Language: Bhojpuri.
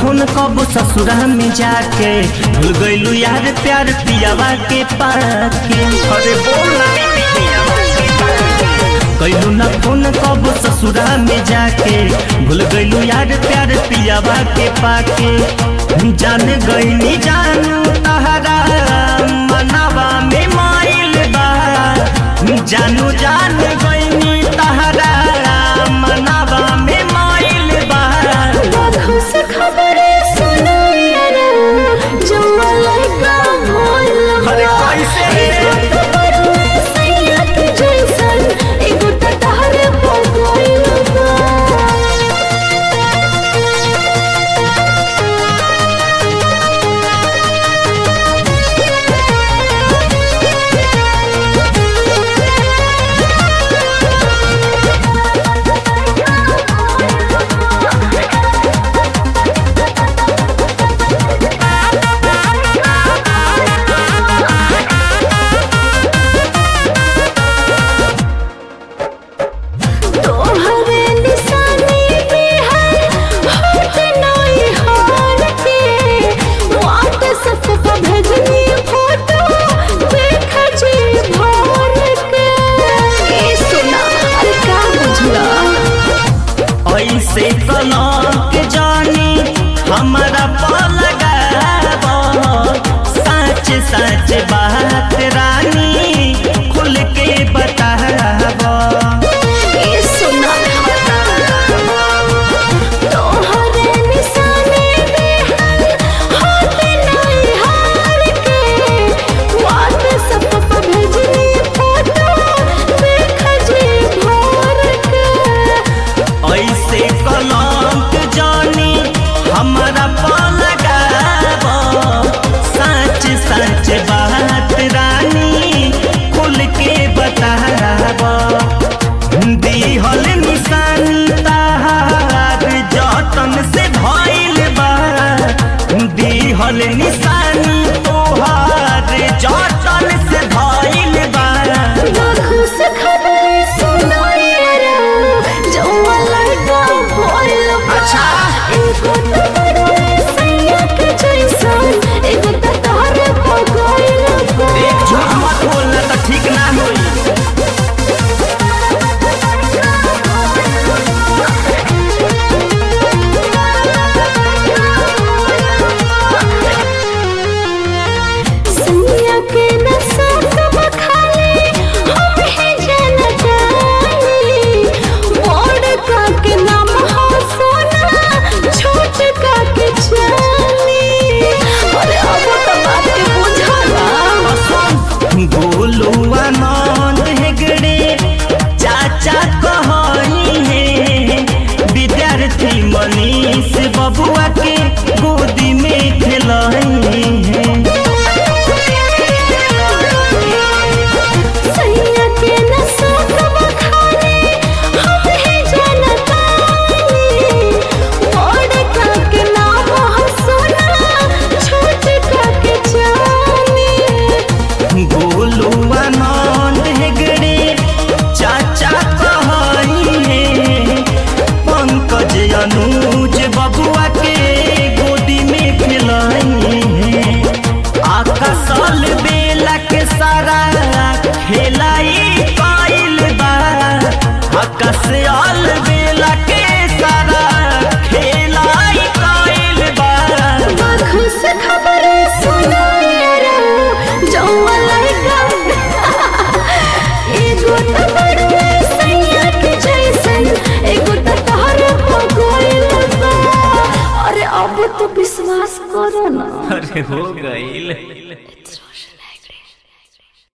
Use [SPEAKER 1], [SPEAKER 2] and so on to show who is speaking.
[SPEAKER 1] फोन कब ससुरा में जाके भूल गइलू यार प्यार पियावा के पाके अरे बोला कैलू ना फोन कब ससुरा में जाके भूल गइलू यार प्यार पियावा के पाके जान गइनी जानू तहरा मनावा में माइल बा जानू जान गइनी तहरा मनावा में माइल बा
[SPEAKER 2] आँखों से खबरें सुनो यारा, जौआ लड़का भोल
[SPEAKER 1] अरे
[SPEAKER 2] बा।
[SPEAKER 1] कैसे रे?
[SPEAKER 2] एगो तो बड़ुआ सैया के जैसन, एगो तो तहरे पर गइल बा। तोहरे निशानी पे है होठ नई हार के व्हाट्सएप पर भेजनी फोटो देख जी भर के ए सुना अरे का बुझला
[SPEAKER 1] ऐसे कलक जानी हमारा पलगाब सच सच बात रानी खुल के बताब
[SPEAKER 2] ए सुना तोहरे निशानी पे है होठ नई हार के व्हाट्सएप पर भेजनी फोटो देख जी भर के
[SPEAKER 1] ऐसे कलक जानी हमारा पलगाब सच सच बात रानी खुल के बताब दिहल निशानी ताहार जतन से भइल बा दिहल निशानी तोहार जतन से भइल बा
[SPEAKER 2] आँखों से खबरें सुनो यारा, जौआ लड़का भोल बा।
[SPEAKER 1] अच्छा।
[SPEAKER 2] एगो तो बड़ुआ सैया के जैसन, एगो तो तोहरे पर गइल बा।
[SPEAKER 1] एक झूठ मत बोलना तो ठीक ना होई
[SPEAKER 2] सैया के नशा सब खाली, हम ही जानत बानी। बड़ का के नाम हो सोना, छोट का के चाली। अरे अब तो बात के बुझला
[SPEAKER 1] गोलू आनंद हेगड़े चाचा कहनी है विद्यार्थी मनीष बबुआ के गोदी में खेलही है
[SPEAKER 2] सैया के नशा कब खाने हम ही जानत बानी। बड़ का के नाम हो सोना, छोट का के चाली।
[SPEAKER 1] गोलू आनंद हेगड़े चाचा कहनी है पंकज अनुज बबुआ के गोदी में खेलही है आकाशल बेला के सारा खेलाई पाइल बा आकाशल बेला के सारा खेलाई पाइल बा
[SPEAKER 2] आँखों से खबरें सुनो यारा, जौआ लड़का एगो तो बड़ुआ सैया के जैसन, एगो तो तोहरे पर गइल बा। अरे अब तो विश्वास करो ना
[SPEAKER 1] अरे हो गईल